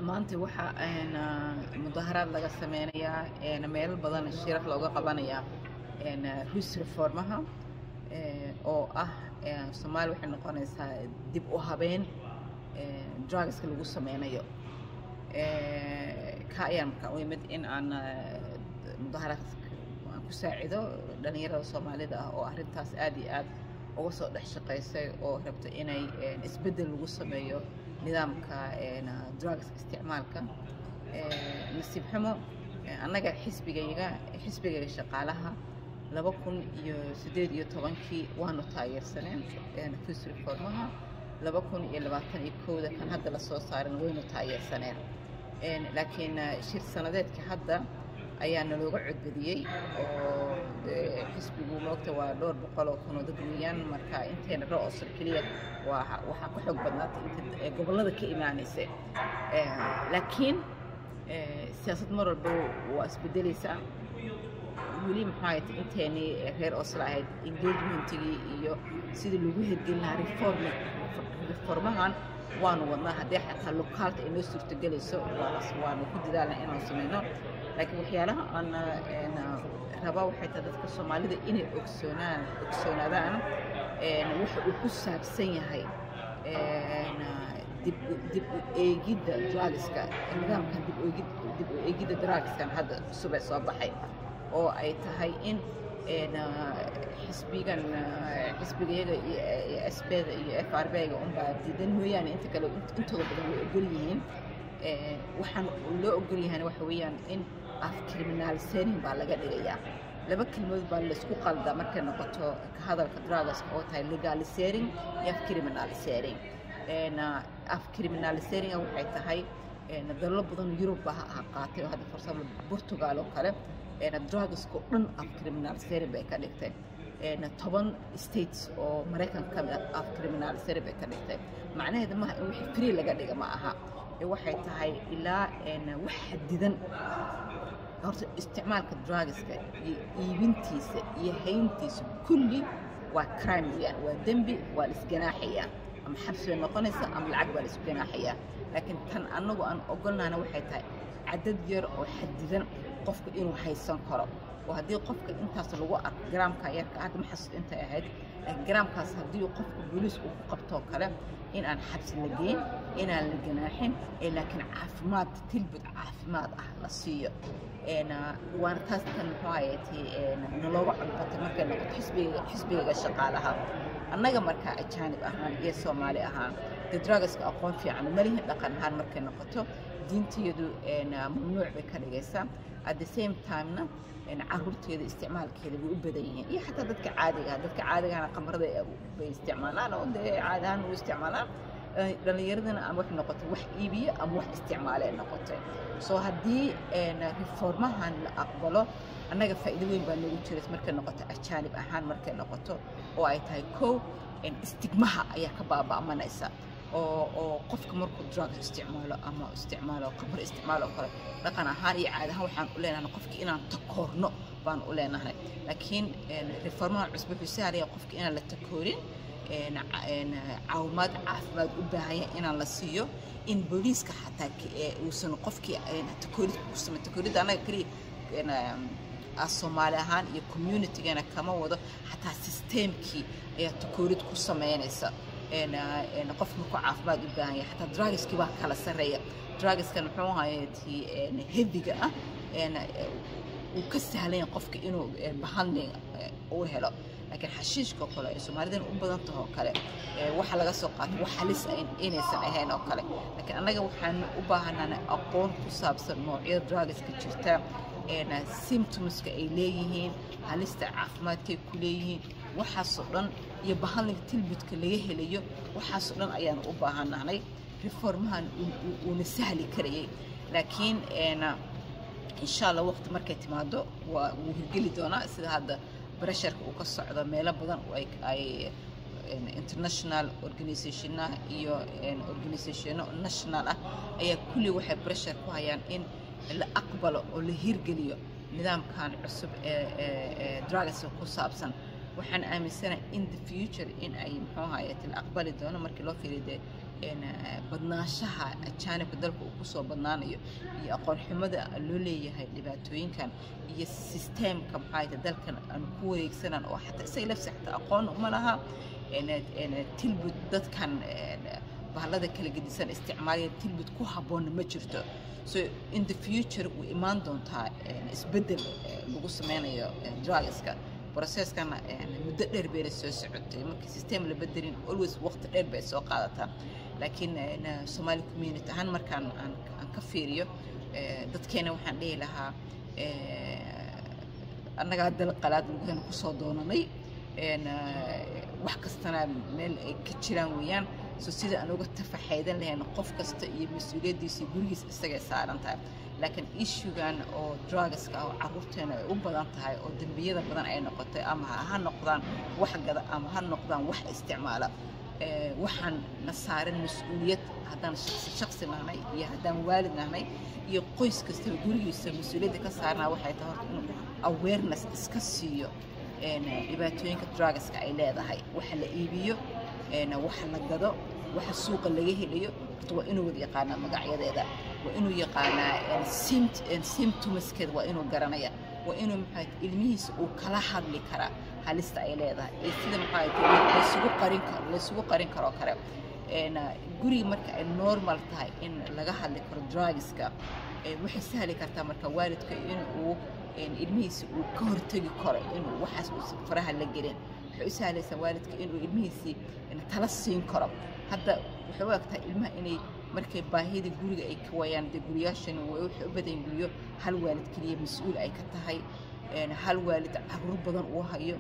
maanta waxaa mudaharaad laga sameynayaa meelo badan shirar looga qabanayaa ruus reformaha oo ah soomaaliya waxay noqonaysaa dib u habeen drugska lagu sameynayo ka ayaan markaa u imid in aan mudaharaadka aan ku saacido dhalinyarada soomaalida ah oo arrintaas aad iyo aad uga soo dhex shaqaysay oo rabta inay isbeddel lagu sameeyo nidaamka drugska isticmaalka nasiib xumo annaga xisbigayga xisbigayga shaqaalaha laba kun iyo siddeed iyo tobankii waanu taageersaneen fus reformaha laba kun iyo labaatan iyo kowda kan hadda lasoo saaran waynu taageersaneen laakiin shir sanadeedka hadda ayaa nalooga codbadiyey oo xisbigu moogta waa dhowr boqol oo kun oo dad weeyaan marka inteena ro-osol keliya waa waxaa ka xoog badnaatay inta gobollada ka imaanaysa laakiin siyaasad mar walba waa isbedelaysaa weli maxaa ta inteenii reer oslo ahayd engagementigii iyo sidii lagu hirgelin lahaa reform reformahan waanu wadnaa haddii xataa lokaalka ay noo suurtagelayso waanu ku dadaalna inaan samayno laakiin waxyaalaha aan rabaa waxay tahay dadka soomaalida inay ogsoonaan ogsoonaadaan waxa uu ku saabsan yahay dib dib u eegidda drugska nidaamkan dib dib u eegidda drugskan hadda cusub ee soo baxay oo ay tahay in xisbigan xisbigayaga iyo sbda iyo f r b-ga unbaa diidan mooyaane inta kale intooda badan way ogol yihiin waxaan loo ogol yahayna waxa weeyaan in af criminalisating baa laga dhigayaa laba kelmadood baa laysku qaldaa markay noqoto ka hadalka drugaska oo tahay legalisating iyo af criminalisating af criminalisatinga waxay tahay dalalo badan yurub baa ha qaatay oo hadda for example portugal oo kale drugska oo dhan af criminalisating bay ka dhigtay toban states oo maraykanka ka mid ah af criminalisating bay ka dhigtay macnaheeda maaha in wixii free laga dhiga ma aha waxay tahay ilaa wax xadidan horta isticmaalka drugska iyo iibintiisa iyo hayntiisa kulli waa crime weeyaan waa dembi waa la isganaaxayaa ama xabsi bay noqonaysa ama lacag baa la isku ganaaxayaa laakiin tan annagu aan ogolnahna waxay tahay cadad yar oo xadidan qofka inuu haysan karo oo haddii qofka intaas lagu arko garaamka yarka hadda ma xasuusto intay ahayd laakiin garaamkaas haddii qofka booliis uu ku qabtoo kale in aan xabsi la geyn inaan la ganaaxin ee laakiin caafimaad tilbud caafimaad ah la siiyo waana taas tan muxuu hayatay nalooga codbatay markay noqoto xisbiga xisbigaga shaqaalaha annaga markaa ajaanib ahaan iyo soomaali ahaan dee drugaska aqoon fiican malihin dhaqan ahaan markay noqoto diintiyadu mamnuuc bay ka dhigaysaa at the same timena caruurteeda isticmaalkeeda way u badan yihiin iyo xataa dadka caadiga dadka caadigahana qamarada bay isticmaalaan oo dee caadi ahaan u isticmaalaan dhalinyaradana ama waxay noqotay wax iibiya ama wax isticmaalee noqotay soo haddii reformahan la aqbalo annaga faa'iido weyn baa noogu jiras markay noqoto ajaanib ahaan markay noqoto oo ay tahay kow istigmaha ayaa ka baaba'manaysa oo oo qofka markuu drugs isticmaalo ama isticmaalo qamar isticmaalo oo kale dhaqan ahaan iyo caadi ahaan waxaan u leenahay qofka inaan takoorno baan u leenahay laakiin reformaha cusub wuxuu sahlaya qofka inaan la takoorin caawimaad caafimaad u baahan yahay inaan la siiyo in booliiska xataa uusan qofkii takoorid ku samay takooridda annaga keliya soomaali ahaan iyo communitygana kama wado xataa sisteemkii ayaa takoorid ku sameynaysa qof markuu caafimaad u baahan yahay xataa drugiskii baa kala sarreeya drugiskan muxuu hayati heaviga ah uu ka sahlanya qofka inuu behandling uu helo laakiin xashiishka oo kale ay soomaalidan u badan taho kale waxa laga soo qaato wax halis ah inaysan ahayn oo kale laakiin annaga waxaan u baahanana aqoon ku saabsan noocyada drugiska jirta symptomska ay leeyihiin halista caafimaadkay ku leeyihiin waxaasoo dhan iyo bahandlinga tilbudka laga helayo waxaasoo dhan ayaan u baahanahnay reformahan uuna sahli karayay laakiin insha allah waqti markay timaado waa wuu hirgeli doonaa sida hadda bresharka uu ka socdo meelo badan ay international organizationna iyo organizationo national ah ayaa kulli waxay breshar ku hayaan in la aqbalo oo la hirgeliyo nidaamkan cusub ee drugs ku saabsan waxaan aaminsanahay in the future in ay muxuu ahaye la aqbali doono markii loo fiiriyo dee badnaanshaha ajaanibka dalka uu kusoo badnaanayo iyo aqoon xumada loo leeyahay dhibaatooyinkan iyo sisteemka maxaa dalkan aan ku wareegsanan oo xataa isaga lafsi xataa aqoon uma laha tilbud dadkan bahalada kala gedisan isticmaalaya tilbud ku habboonna ma jirto so in the future way imaan doontaa isbeddel lagu sameynayo drugska processkana muddo dheer bayna soo socotay markii system la bedelin always waqti dheer bay soo qaadataa laakiin somali community ahaan markaan aan ka fiiriyo dadkeena waxaan dhihi lahaa annagaa dal qalaad lugahana kusoo doonanay wax kastana meel ay ka jiraan weeyaan so sida aan uga tafaxaydan lahayn qof kasta iyo mas-uuliyaddiisa iyo gurigiis isagay saaran tahay laakiin issugan oo drugska oo caruurteena ay u badan tahay oo dembiyada badan ay noqotay ama ha noqdaan wax gada ama ha noqdaan wax isticmaala waxaan na saaran mas-uuliyad haddaan shaqsi shaqsi nahnay iyo haddaan waalid nahnay iyo qoys kastaba gurigiisa mas-uuliyadda ka saarnaa waxay tahay horta inuu awareness iska siiyo dhibaatooyinka drugska ay leedahay waxa la iibiyo waxa la gado waxa suuqa laga helayo horta waa inuu wada yaqaanaa magacyadeeda waa inuu yaqaanaa symptomskeeda waa inuu garanaya waa inuu maxaa ilmihiisa uu kala hadli karaa halista ay leedahay iyo sida maxaa laysugu qarin karo laysugu qarin karoo kale guriga marka ay normal tahay in laga hadli karo drugska waxay sahli kartaa marka waalidka in uu ilmihiisa uu ka hortegi karo inuu waxaas uusan faraha la gelin waxay u sahlaysaa waalidka inuu ilmihiisii tala siin karo hadda waxay u egtahay ilmaha inay markay baahida guriga ay ka waayaan dee guriyaashan waxay u badan guryo hal waalid keliya mas-uul ay ka tahay hal waalid caruur badan uu hayo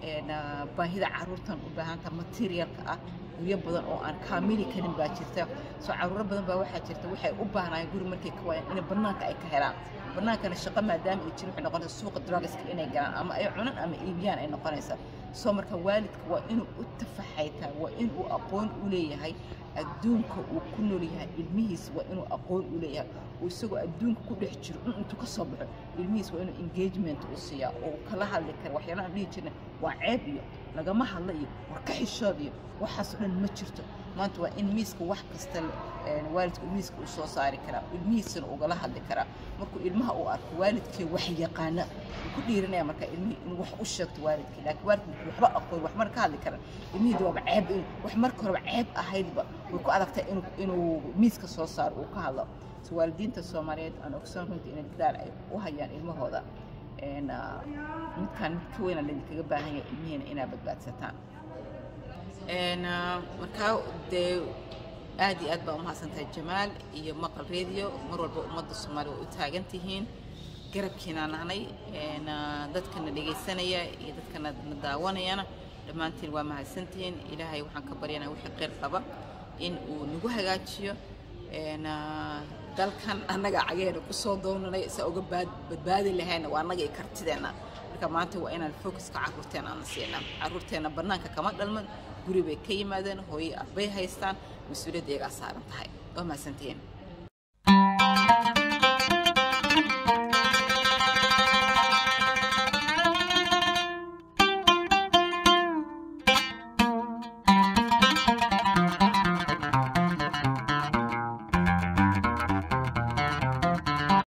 baahida caruurtan u baahanta materialka ah guryo badan oo aan kaamili karin baa jirta soo caruuro badan baa waxaa jirta waxay u baahnaayeen guri markay ka waayaan inay bannaanka ay ka helaan bannaankana shaqo maadaama ay jirin waxay noqonaysa suuqa drugska inay galaan ama ay cunan ama iibiyaan ay noqonaysaa soo marka waalidka waa inuu u tafaxaytaa waa inuu aqoon u leeyahay adduunka uu ku nool yahay ilmihiisa waa inuu aqoon u leeyahay oo isagoo adduunka ku dhex jiro in intuu ka soo baxo ilmihiisa waa inuu engagement u siiyaa oo uu kala hadli kara waxyaalaha dhihi jirna waa ceeb iyo lagama hadla iyo war ka xishood iyo waxaasoo dhan ma jirto maanta waa in miiska wax kasta waalidka miiska uu soo saari karaa ilmihiisana ugala hadli karaa markuu ilmaha uu arko waalidkii wax yaqaana uu ku dhiiranaya marka ilmihii inuu wax u sheegto waalidkii laakiin waalidka markuu waxba aqoon wax mar ka hadli karan ilmihii waaba ceeb wax marka horeba ceeb ahaydba way ku adagtay inuu inuu miiska soo saaro uu ka hadlo so waalidiinta soomaaliyeed aan ogsoon runtii inay dadaal ay u hayaan ilmahooda midkaan mid ka weyna laydinkaga baahan yahay ilmihiina inaa badbaadsataan markaa dee aad iyo aad baa umahadsantahay jamaal iyo maqal radio mar walba ummadda soomaaliya way u taagan tihiin garabkiinaa nahnay dadkana dhegaysanaya iyo dadkana na daawanayana dhammaantiin waa mahadsantihiin ilaahay waxaan ka baryanaa wixii qeyr qaba in uu nagu hagaajiyo dalkan annaga cageena kusoo doonanay isa uga badbaadi lahayna waa annaga iyo kartideenna marka maanta waa inaan focuska caruurteena aan siinaa caruurteena bannaanka kama dhalman guri bay ka yimaadeen hooyo abbay haystaan mas-uuliyadda iyagaa saaran tahay waa mahadsantihiin